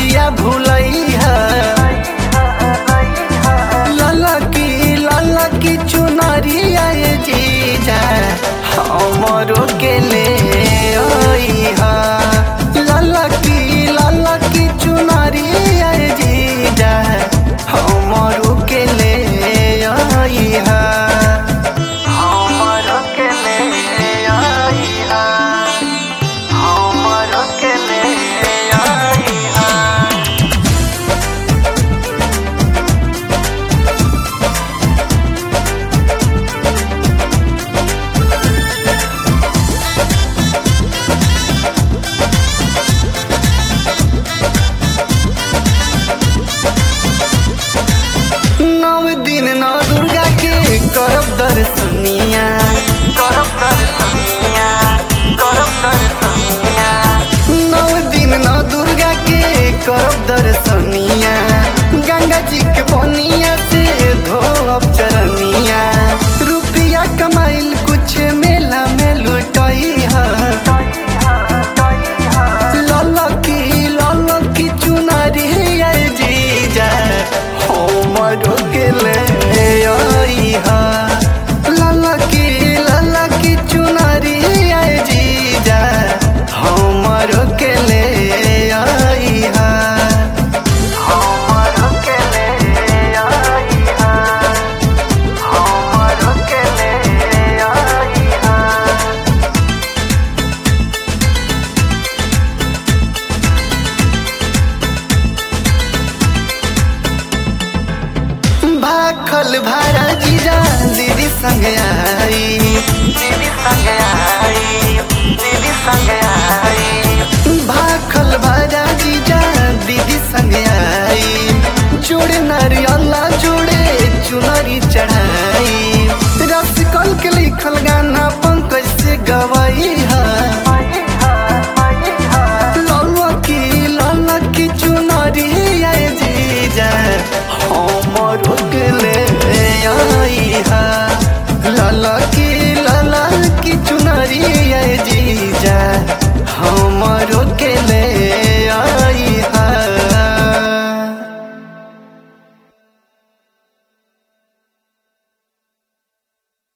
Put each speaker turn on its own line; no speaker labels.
बतिया भूलैहा लाला की लाला की चुनरिया ये जीजा हमरो के ले आईहा लाला की लाला की चुनरिया ये जीजा हमरो के ले आईहा हमरो के ले आईहा हमरो के ले आईहा नव दिन नौ दुर्गा के करब दर्शनिया करब दर्शनिया करब दर्शनिया नव दिन नौ दुर्गा के करब दर्शनिया गंगा जी के बनिया से धोब चरनिया रुपया कमाइल कुछ मेला में लुटई ललकी ललकी चुनरी आई जीजा हमरो के ले आईहा ललकी ललकी चुनरी आई जीजा हमरो के ले आईहा हमरो के ले आईहा हमरो के ले आईहा भाखल भारा जीजा दीदी संग आई दीदी संग आई दीदी संग आई भाखल भारा जीजा दीदी संग आई जोड़े नारियला जोड़े चुनरी चढ़ाई रसिकल के लिखल गाना पंकज से गवाई है ललकी ललकी चुनरी आए जीजा हमरो के ले आईहा ललकी ललकी चुनरी आए जीजा हमरो